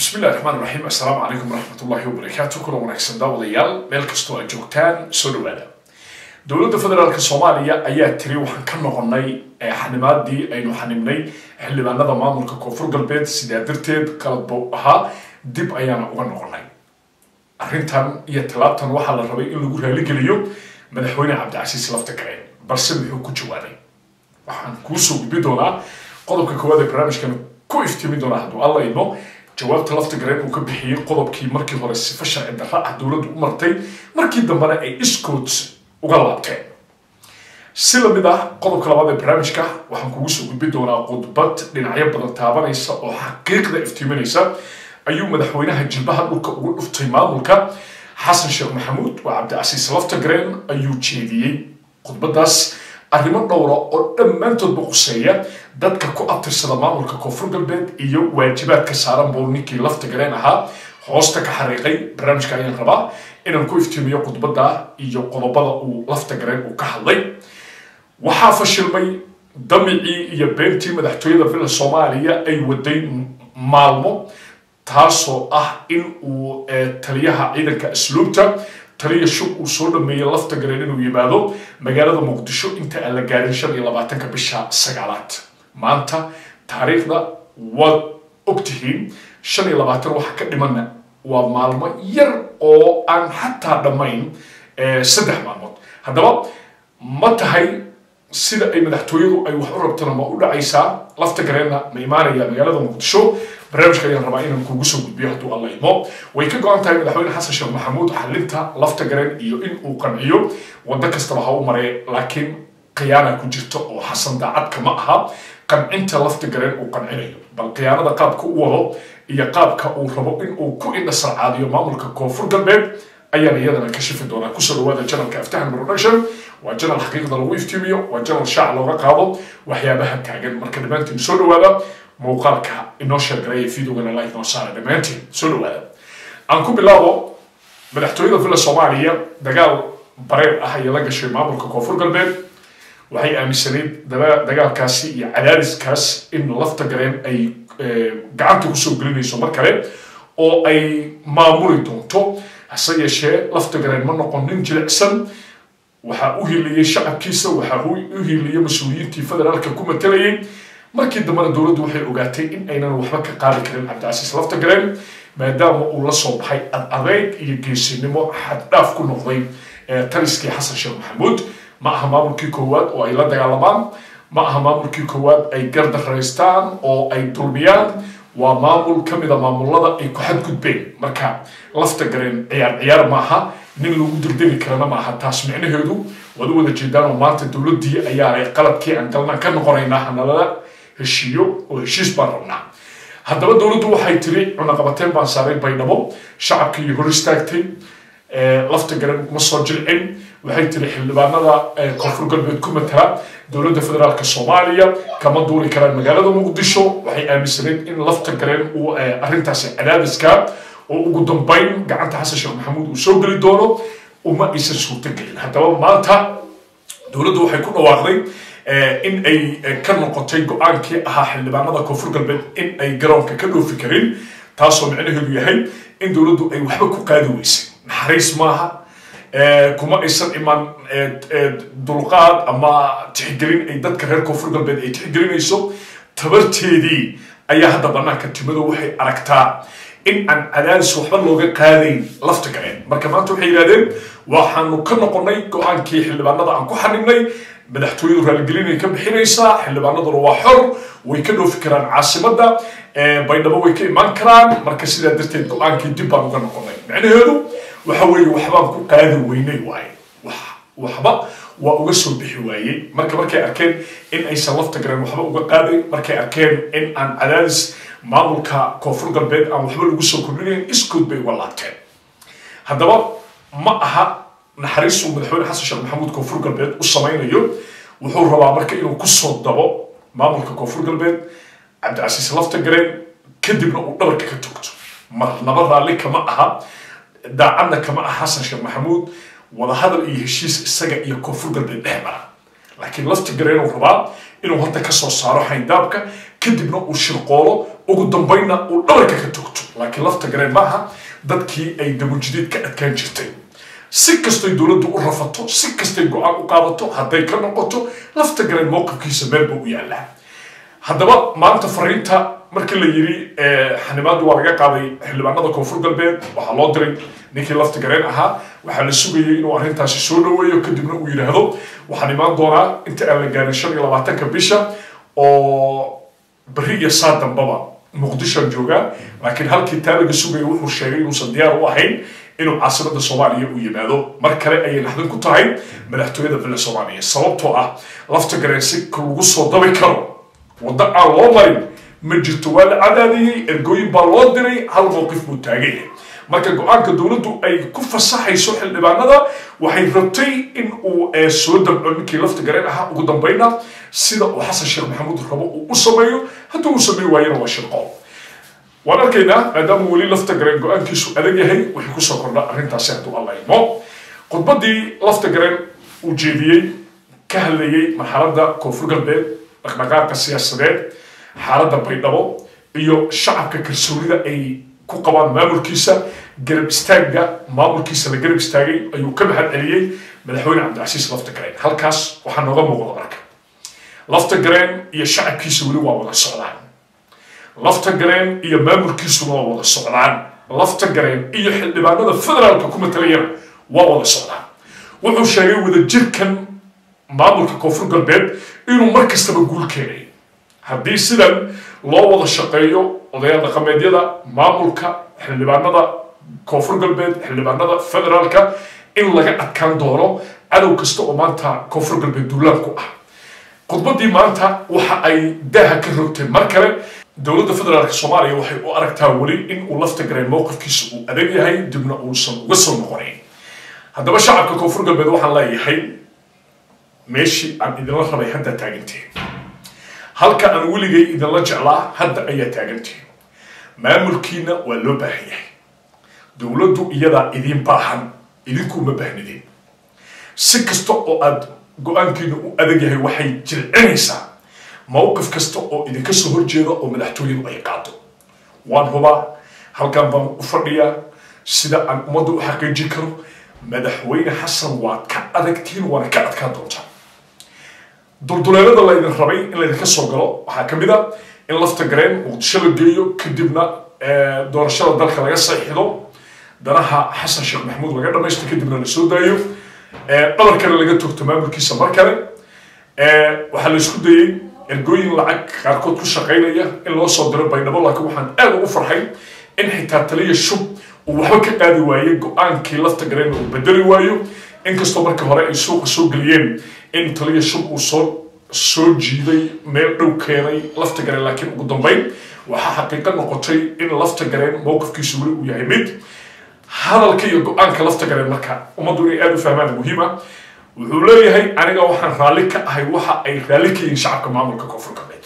bismillahi raxmaan raxiim assalaamu calaykum waraxmatullahi wabarakaatu kula wanaagsan daawadayaal meel kastoo aad joogtaan soo dhawaada dowladda federaalk soomaaliya ayaa tiri waxaan ka noqonay xanimaadii aynu xanibnay xildhibaanada maamulka koonfur galbeed sidaa darteed qalad buu ahaa dib ayaana uga noqonay arrintan iyo tallaabtan waxaa la rabay in lagu raaligeliyo madaxweyne cabdicasiis lafta gareen balse muxuu ku jawaabay waxaan kuusoo gudbi doonaa qodobka koowaad ee barnaamijkan ku iftimi doonaa hadduu alla idmo jawaabta lafta gareen uu ka bixiyey qodobkii markii hore sifa sharci darra ah dowladdu u martay markii dambena ay iskood uga laabteen si lamid ah qodobka labaad ee barnaamijka waxaan kugu soo gudbi doonaa khudbad dhinacyo badan taabanaysa oo xaqiiqda iftiiminaysa ayuu madaxweynaha jilbaha dhulka ugu dhuftay maamulka xasan sheekh maxamuud waa cabdicasiis lafta gareen ayuu jeediyey khudbadaas arrimo dhowra oo dhammaantoodba quseeya dadka ku abtirsada maamulka koonfur galbeed iyo waajibaadka saaran buu ninkii lafta gareen ahaa hoosta ka xariiqay barnaamijka ayaan rabaa inaan ku iftiimiyo khudbadda iyo qodobada uu lafta gareen uu ka hadlay waxaa fashilmay damicii iyo beentii madaxtooyada villa soomaaliya ay waday maalmo taasoo ah in uu taliyaha ciidanka asluubta taliya shub uu soo dhameeyey lafta gareen inuu yimaado magaalada muqdisho inta aan la gaarin shan iyo labaatanka bisha sagaalaad maanta taariikhda waad ogtihiin shan iyo labaatan waxa ka dhimana waa maalmo yar oo aan xataa dhammayn saddex maalmood haddaba ma tahay sida ay madaxtooyadu ay wax u rabtana ma u dhacaysaa lafta gareenna ma imaanaya magaalada muqdisho barnaamijka ayaan rabaa inaan kuugu soo gudbiyo hadduu alla idmo way ka go-an tahay madaxweyne xasan sheekh maxamuud xalinta lafta gareen iyo in uu qanciyo waddo kastaba ha u maree laakiin khiyaana ku jirto oo xasan daacadka ma aha qancinta lafta gareen uu qancinayo bal khiyaanada qaabka u wado iyo qaabka uu rabo in uu ku indhasarcaadiyo maamulka koonfur galbeed ayaan iyadana ka shifi doonaa kusoo dhawaada janalka aftahan production waa janal xaqiiqda lagu iftiimiyo waa janal shaac looga qaado waxyaabaha taagan marka dhammaantiin soo dhawaada muuqaalka inoo sheergaraya videogana like noo saara dhammaantiin soo dhawaada aan ku bilaabo madaxtooyada villa soomaaliya dagaal bareer ah ayay la gashay maamulka koonfur galbeed waxay aaminsanayd dagaalkaasi iyo cadaadiskaas in lafta gareen ay gacanta kusoo gelinayso mar kale oo ay maamuli doonto hase yeeshee lafta gareen ma noqon nin jilicsan waxaa u hiliyey shacabkiisa waxaa u hiliyey mas-uuliyiintii federaalka ku matalayay markii dambena dowladdu waxay ogaatay in aynan waxba ka qaadi karin cabdicasiis lafta gareen maadaama uu la soo baxay ad adeeg iyo geesinimo xaddhaaf ku noqday taliskii xasan sheekh maxamuud ma aha maamulkii koowaad oo ay la dagaalamaan ma aha maamulkii koowaad ay gardaraystaan oo ay dulmiyaan waa maamul ka mida maamulada ay ku xadgudbeen marka lafta gareen ciyaar ciyaar maaha nin lagu dardegi karana maaha taas micnaheedu waad u wada jeedaan oo maanta dowladdii ayaanay qaladkii aan galnaan ka noqonaynaa hanalala heshiiyo oo heshiis baan rabnaa haddaba dowladdu waxay tiri cunaqabateen baan saaray baydhabo shacabkii hor istaagtay lafta garan uma soo jilcin waxay tiri xildhibaanada koonfur galbeed ku matala dowladda federaalk soomaaliya kama duuri karaan magaalada muqdisho waxay aaminsanayd in lafta gareen uu arrintaasi cadaadiska oo ugu dambayn gacanta xasan sheekh maxamuud uu soo geli doono uma aysan suurtogelin haddaba maanta dowladdu waxay ku dhawaaqday in ay ka noqotay go-aankii ahaa xildhibaanada koonfur galbeed in ay garoonka ka dhoofi karin taasoo micnaheedu yahay in dowladdu ay waxba ku qaadi weysay naxariis maaha kuma aysan iman dulqaad ama tixgelin ay dadka reer koonfur galbeed ay tixgelinayso tabarteedii ayaa hadda banaanka timado waxay aragtaa in aan cadaadis waxba looga qaadayn lafta gareen marka maanta waxay yidhahdeen waxaanu ka noqonay go-aankii xildhibaanada aan ku xanibnay madaxtooyadu raaligelinay ka bixinaysaa xildhibaanaduna waa xor way ka dhoofi karaan caasimadda baydhabo way ka imaan karaan marka sidaa darteed go-aankii dib baan uga noqonay micnaheedu waxa weeye waxbaan ku qaadi weynay waaye waxba waa uga soo bixi waayey marka markay arkeen in aysan lafta gareen waxba uga qaadayn markay arkeen in aan cadaadis maamulka koonfur galbeed aan waxba lagu soo kordhinayn iskood bay uga laabteen haddaba ma aha naxariis uu madaxweyne xasan sheekh maxamuud koonfur galbeed u samaynayo wuxuu rabaa marka inuu kusoo dabo maamulka koonfur galbeed cabdicasiis lafta gareen kadibna uu dhabarka ka togto marnaba raalli kama aha daacadna kama aha xasan sheekh maxamuud wadahadal iyo heshiis isaga iyo koonfur galbeed dhex mara laakiin lafta gareen uu rabaa inuu hadda kasoo saaro xayndaabka kadibna uu shirqoolo ugu dambaynna uu dhabarka ka toogto laakiin lafta gareen maaha dadkii ay dabujideed ka adkaan jirtay si kastay dowladdu u rafato si kastay go-aan u qaadato hadday ka noqoto lafta gareen mowqifkiisa meel buu u yaallaa haddaba maanta fariinta markii la yiri xanimaadu waa laga qaaday xildhibaanada koonfur galbeed waxaa loo diray ninkii lafta gareen ahaa waxaa la sugayay inuu arrintaasi soo dhaweeyo kadibna uu yidhaahdo waxaan imaan doonaa inta aan la gaarin shan iyo labaatanka bisha oo beri iyo saa dambaba muqdishoan joogaa laakiin halkii taa laga sugaya wuxuu sheegay inuusan diyaar u ahayn inuu caasimada soomaaliya u yimaado mar kale ayay naxdin ku tahay madaxtooyada villa soomaaliya sababtoo ah lafta gareen si lagu soo dabi karo waddo aan loo marin ma jirto waa la cadaadiyey ergooyin baa loo diray hal mowqif buu taagay marka go-aanka dowladdu ay ku fasaxayso xildhibaanada waxay rabtay in uu soo dabco ninkii lafta gareen ahaa ugu dambayna sida uu xasan sheekh maxamuud rabo uu u sameeyo haddii uu sameey waayana waa shirqo waan arkaynaa maadaama weli lafta gareen go-aankiisu adag yahay waxay kusoo kordha arrintaasi hadduu alla imo khudbadii lafta gareen uu jeediyey ka hadlayey marxaladda koonfur galbeed dhaqdhaqaaqa siyaasadeed xaaladda baydhabo iyo shacabka kalsoonida ay ku qabaan maamulkiisa garab istaagga maamulkiisa la garab istaagay ayuu ka mahad celiyey madaxweyne cabdicasiis lafta gareen halkaas waxaa nooga muuqda marka lafta gareen iyo shacabkiisa weli waa wada socdaan lafta gareen iyo maamulkiisuna waa wada socdaan lafta gareen iyo xildhibaanada federaalka ku matalayana waa wada socdaan wuxuu sheegay wadajirkan maamulka koonfur galbeed inuu mar kastaba guul keenay haddii sidan loo wada shaqeeyo odayaal dhaqameedyada maamulka xildhibaanada koonfur galbeed xildhibaanada federaalka in laga adkaan doono cadow kasta oo maanta koonfur galbeed duulaan ku ah khudbaddii maanta waxa ay daaha ka rogtay mar kale dowladda federaalka soomaaliya waxay u aragtaa weli in uu lafta gareen mowqifkiisa uu adag yahay dibna uusan uga soo noqonayn haddaba shacabka koonfur galbeed waxaan leeyahay meeshii aan idinla rabay hadda taagantiin halka aan weligay idinla jeclaa hadda ayaa taagantiin maamulkiina waa loo baahan yahay dowladdu iyadaa idiin baahan idinkuma baahnidin si kasta oo aad go-aankiina u adag yahay waxay jilcinaysaa mowqif kasta oo idinka soo horjeeda oo madaxtooyadu ay qaado waan hubaa halkan baan u fadhiyaa sida aan ummadda u xaqiijin karo madaxweyne xasan waad ka adagtiin waana ka adkaan doontaa dulduleelada laydin rabay in laydinka soo galo waxaa ka mid a in lafta gareen muqdisho la geeyo kadibna doorashada dalka laga saxiixdo danaha xasan sheekh maxamuud laga dhamaysto kadibna la soo daayo dhabarkana laga togto maamulkiisa mar kale waxaa la isku dayey ergooyin lacag qaarkood ku shaqaynaya in loo soo diro baydhabo laakiin waxaan aad ugu farxay in xitaa taliya shub uu waxba ka qaadi waaye go-aankii lafta gareen uu bedeli waayo inkastoo markii hore ay suuqa soo geliyeen in taliya shub uu soo soo jiiday meel dhow keenay lafta gareen laakiin ugu dambayn waxaa xaqiiqo noqotay in lafta gareen mowqifkiisu weli uu yahay mid hadalka iyo go-aanka lafta gareen marka ummaddu inay aada u fahmaan muhiima wuxuu leeyahay aniga waxaan raalli ka ahay waxa ay raalli ka yihiin shacabka maamulka koonfur galbeed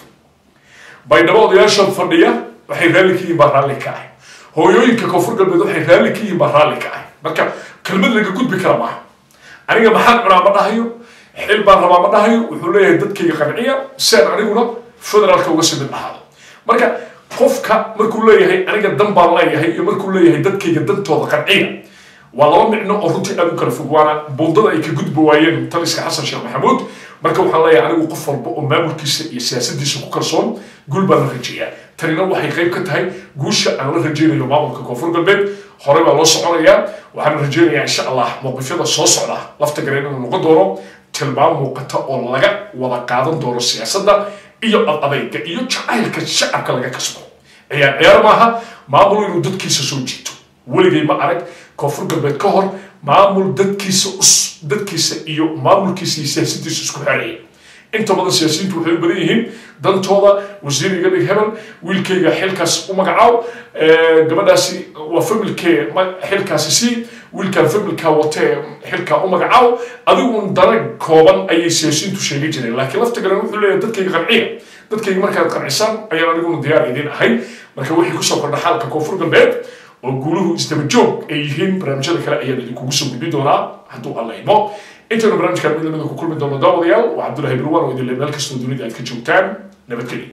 baydhabo odayaasha fadhiya waxay raalli ka yihiin baa raalli ka ahay hooyooyinka koonfur galbeed waxay raalli ka yihiin baa raalli ka ahay marka kelmad laga gudbi kara maaha aniga maxaan cunaa ma dhahayo xil baan rabaa ma dhahayo wuxuu leeyahay dadkayga qanciya si aan aniguna federaalka uga sii mid ahaado marka qofka markuu leeyahay aniga dan baan leeyahay iyo markuu leeyahay dadkayga dantooda qanciya waa laba micno oo runtii aad u kala fog waana buundada ay ka gudbi waayeen taliska xasan sheekh maxamuud marka waxaan leeyahay anigu qof walba oo maamulkiisa iyo siyaasadiisa ku kalsoon guul baan la rajeeyaa tanina waxay qayb ka tahay guusha aan la rajeynayo maamulka koonfur galbeed horey baa loo soconayaa waxaan rajeynayaa insha allah mowqifyada soo socda lafta gareen inuu noqon doono tilmaam muuqata oo laga wada qaadan doono siyaasadda iyo adadayga iyo jacaylka shacabka laga kasbo ciyaar ciyaar maaha maamul inuu dadkiisa soo jiito weligay ma arag koonfur galbeed ka hor maamul dadkiisa dadkiisa iyo maamulkiisa iyo siyaasadiisa isku xeeraya inta badan siyaasiyiintu waxay u badan yihiin dantooda wasiir iga dhig hebel wiilkayga xilkaas u magacaaw gabadhaasi waa familkee xilkaasi sii wiilkaan familkaa watee xilkaa u magacaaw adigun dana kooban ayay siyaasiyiintu sheegi jireen laakiin lafta garan wuxuu leeyahay dadkayga qanciya dadkayga markaad qancisaan ayaan aniguna diyaar idin ahay marka wixii kusoo kordha xaalka koonfur galbeed oo guuluhu isdaba joog ay yihiin barnaamijyada kale ayaan idinkugu soo gudbin doonaa hadduu alla imo intaynu barnaamijkan mid lamida ku kulmi doono daawadayaal waa cabdullahi birwan oo idin le meel kastoo dunida aad ka joogtaan nabadgelyo